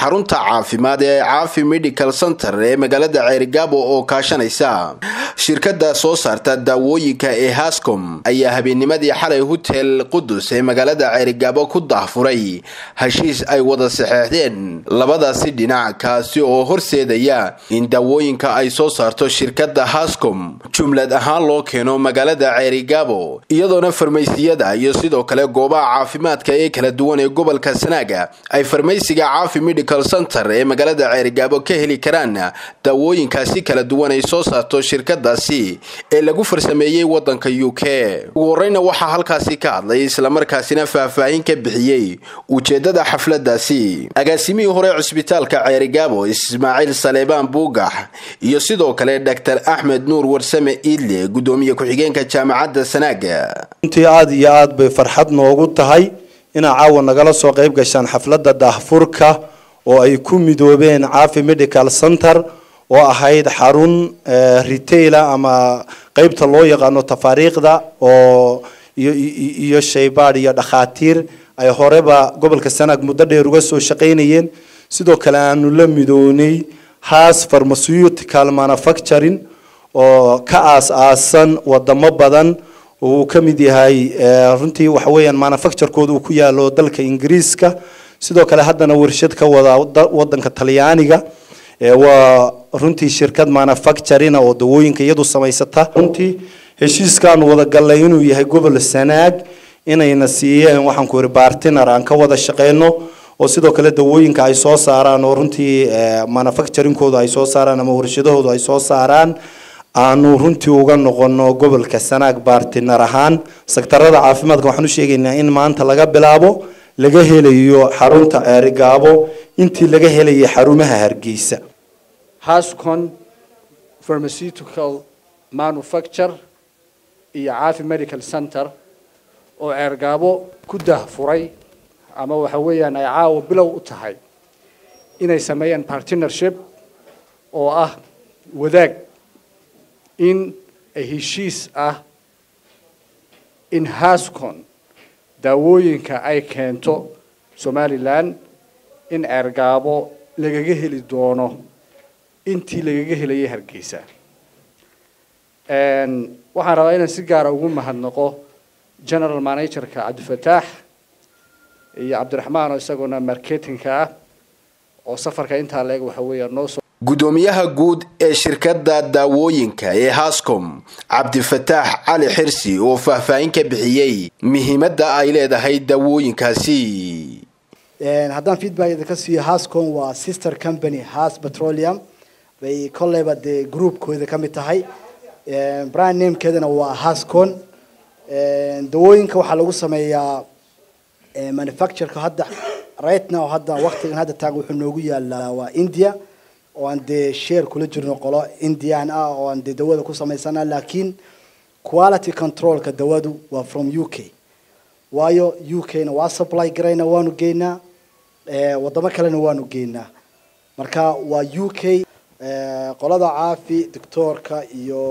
xarunta caafimaad ee caafi medical center ee magaalada ceerigaabo oo kaashanaysa shirkada soo saarta daawooyinka ee hascom ayaa habeennimadii xalay hotel qudus ee magaalada ceerigaabo ku daahfuray heshiis ay wada saxeexdeen labadaasi dhinac kaasi oo horseedaya in daawooyinka ay soo saarto shirkada hascom jumlad ahaan loo keeno magaalada ceerigaabo iyadoona farmaysiyada iyo sidoo kale goobaha caafimaadka ee kala duwan ee gobolka sanaaga ay farmaysiga caafi medical center ee magaalada ceerigaabo ka heli karaan daawooyinkaasi kala duwan ay soo saarto shirkadaasi ee lagu farsameeyey wadanka u k ugu horeyna waxaa halkaasi ka hadlay islamarkaasina faahfaahin ka bixiyey ujeedada xafladaasi agaasimihii hore cusbitaalka ceerigaabo ismaaciil saleebaan buugax iyo sidoo kale dr axmed nuur warsame iidle gudoomiye ku-xigeenka jaamacadda sanaaga runtii aada iyo aada bay farxad noogu tahay inaa caawa nagala soo qayb gashaan xafladda daahfurka oo ay ku midoobeen caafi medical center oo ahayd xarun retaila ama qeybta loo yaqaano tafaariiqda oo iyo shaybaadh iyo dhakhaatiir ay horeba gobolka sanaag muddo dheer uga soo shaqaynayeen sidoo kale aanu la midoonay has pharmaceutical manufacturing oo ka aas-aasan wadamo badan oo uu ka mid yahay runtii waxa weeyaan manufacturekooda uu ku yaalo dalka ingiriiska sidoo kale haddana warshad ka wada wadanka talyaaniga waa runtii shirkad manufacturina oo dawooyinka iyadu samaysata runtii heshiiskaanu wada gallay inuu yahay gobol sanaag inayna siiyeen waxaan ku yidhi bartiner aan ka wada shaqeyno oo sidoo kale dawooyinka ay soo saaraan oo runtii manufacturingkooda ay soo saaraan ama warshadahooda ay soo saaraan aanu runtii uga noqono gobolka sanaag bartiner ahaan sektarada caafimaadka waxaan u sheegaynaa in maanta laga bilaabo laga helayo xarunta ceerigaabo intii laga helayay xarumaha hargeysa hascon pharmaceutical manufacture iyo caafi medical center oo ceergaabo ku dahfuray ama waxa weeyaan ay caawa bilow u tahay inay sameeyaan partnership oo ah wadaag in heshiis ah in hascon daawooyinka ay keento somalilan in ceergaabo lagaga heli doono intii lagaga helayay hargeysa waxaan rabaa inaan si gaara ugu mahadnaqo general managerka cabdifataax iyo cabdiraxmaan oo isaguna marketingka ah oo safarka intaa leeg waxa weeya noosoo gudoomiyaha guud ee shirkada daawooyinka ee hascom cabdifataax cali xirsi oo faahfaahin ka bixiyey muhiimadda ay leedahay daawooyinkaasi haddaan feedback idinka siiyo hascom waa sister company has petroleum bay kolleyba dee groupkooda ka mid tahay brand namekeedana waa hascon dawooyinka waxaa lagu sameeyaa manufactureka hadda right now hadda waqtigan hadda taagan wuxuu noogu yaalaa waa india oo aan dee share kula jirno qolo indian ah oo aan dee dawada ku samaysana laakiin quality controlka dawadu waa from u k waayo u k na waa supply garayna waanu geynaa wadamo kalena waanu geynaa marka waa u k qolada caafi doctoorka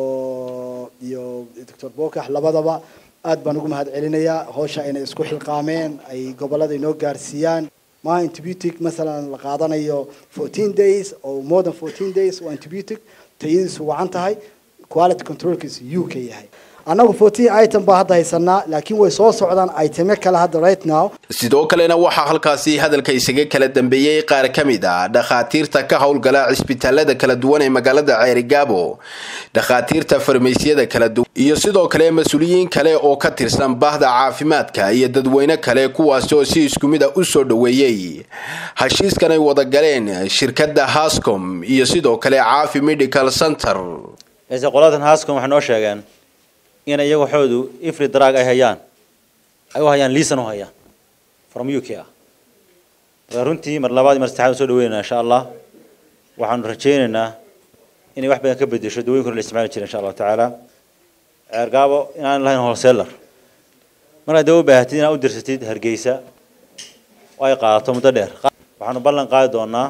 iyo iyo doctor bokax labadaba aad baan ugu mahad celinayaa hawsha inay isku xilqaameen ay gobolada inoo gaarsiiyaan ma antibiotic masalan la qaadanayo fourteen days oo more than fourteen days oo antibiotic tayadiisu wacan tahay quality controlkiisu u k yahay annagu fourteen item baa hadda haysanaa laakiin way soo socdaan itemo kale hadda right now sidoo kalena waxaa halkaasi hadalka isaga kala dambeeyey qaar ka mid ah dhakhaatiirta ka howlgala cisbitaalada kala duwan ee magaalada ceerigaabo dhakhaatiirta farmaysiyada kala duwan iyo sidoo kale mas-uuliyiin kale oo ka tirsan bahda caafimaadka iyo dadweyne kale kuwaasi oo si isku mid a u soo dhoweeyey heshiiskan ay wada galeen shirkada hascom iyo sidoo kale caafi medical center qoladan hascom waxay noo sheegeen in iyaga waxoodu ifri drag ay hayaan ay u hayaan liisan u hayaan from u k ah marka runtii mar labaad mar saddexaad soo dhaweynayna insha allah waxaanu rajaynaynaa inay wax badan ka bedesho dawooyinka hore la isticmaali jira insha allahu tacaala ceergaabo inaan lahayn wholesaler markaad dawo baahatid inaad u dirsatid hargeysa oo ay qaadato muddo dheer waxaanu ballan qaadi doonaa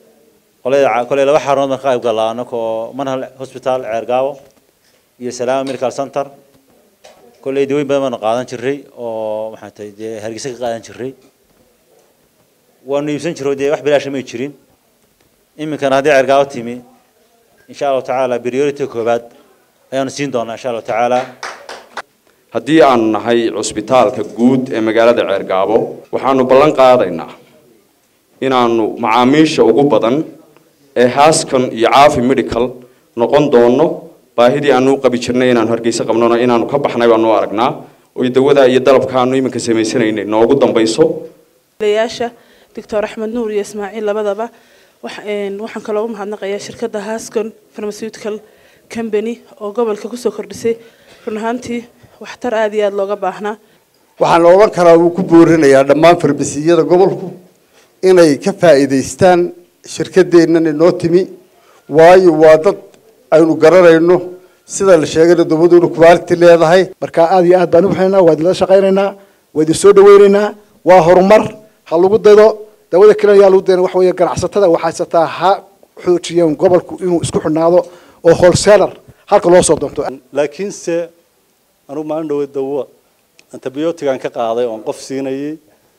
qolada koley laba xarunood baan ka qayb galaa anakoo manhal hospital ceergaabo iyo salaama medical center kolley dawooyin badan baanu qaadan jiray oo maxaa tahay dee hargeysa ka qaadan jiray waanu iibsan jiro dee wax bilaasha may jirin iminkana haddii cergaabo timi insha allahu tacaala priority koobaad ayaanu siin doonaa insha allahu tacaala haddii aanu nahay cusbitaalka guud ee magaalada ceergaabo waxaanu ballan qaadaynaa inaanu macaamiisha ugu badan ee haaskan iyo caafi medical noqon doono baahidii aanu u qabi jirnay inaanu hargeysa qabnona inaanu ka baxnay baanu aragnaa oy dawada iyo dalabka aanu iminka samaysanaynay noogu dambayso yaasha doctor axmed nuur iyo ismaaciil labadaba waxaan kaloo u mahadnaqayaa shirkadda hascon pharmaceutical company oo gobolka kusoo kordhisay run ahaantii waxtar aada iyo aada looga baahnaa waxaan odhan karaa wuu ku boorinayaa dhammaan farmasiyada gobolku inay ka faa'iidaystaan shirkadeennan inoo timi waayo waa dad aynu garanayno sida la sheegayna dowladuuna quality leedahay marka aada iyo aad baan u baxaynaa waa idinla shaqaynaynaa waa idin soo dhaweynaynaa waa horumar ha lagu daydo dawada kale ayaa lagu dayna waxa weeye ganacsatada waxaysataa ha xoojiyeen gobolku inuu isku xidhnaado oo wholesaler halka loo soo doonto laakiinse anugu maalin dhawe dawo antibiotigan ka qaaday oon qof siinayay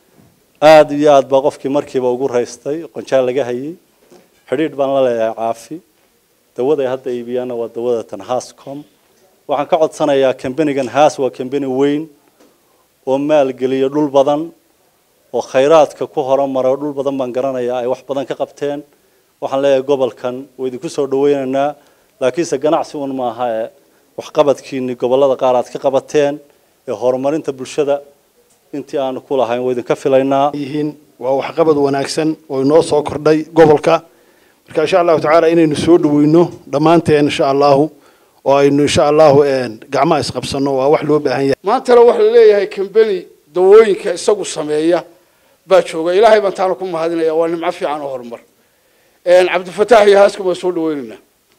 aada iyo aada baa qofkii markiiba ugu raystay qonjaal laga hayay xidhiidh baan la leeyahay caafi dawada ay hadda iibiyaanna waa dawada tan hascom waxaan ka codsanayaa kambanigan haas waa kambani weyn oo maalgeliya dhul badan oo khayraadka ku horumara dhul badan baan garanayaa ay wax badan ka qabteen waxaan leeyahay gobolkan waa idinku soo dhaweynaynaa laakiinse ganacsi un maaha ee waxqabadkiini gobolada qaar aad ka qabateen ee horumarinta bulshada intii aanu ku lahayn waa idinka filaynaa yihiin waa waxqabad wanaagsan oo inoo soo kordhay gobolka marka insha allahu tacaala inaynu soo dhaweyno dhammaanteen insha allahu oo aynu insha allahu gacmaha isqabsano waa wax loo baahan yahay maantana waxa la leeyahay kambeni dawooyinka isagu sameeya baa jooga ilaahay baan taana ku mahadinaya waa nimco fiican oo horumar cabdifataax iyo haaska baan soo dhaweynaynaa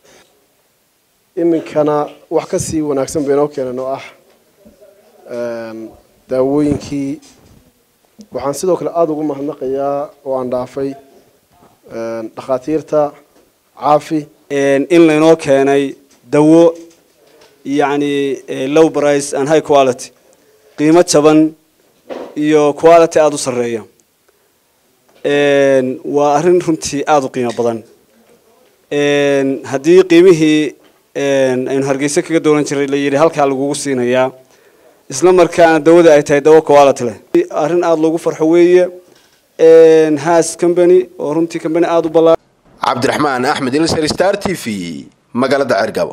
iminkana wax ka sii wanaagsan baynoo keenan oo ah daawooyinkii waxaan sidoo kale aada ugu mahadnaqayaa oo aan dhaafay dhakhaatiirta caafi in laynoo keenay dawo yacni low price and high quality qiimo jaban iyo quality aada u sarreeya waa arrin runtii aada u qiimo badan haddii qiimihii aynu hargeysa kaga doolan jiray la yidhi halkaa lagugu siinayaa isla markaana dawada ay tahay dawo quality leh arrin aada loogu farxo weeye haas company oo runtii company aada u ballaaran cabdiraxmaan axmed ilsar star t v magaalada cergabo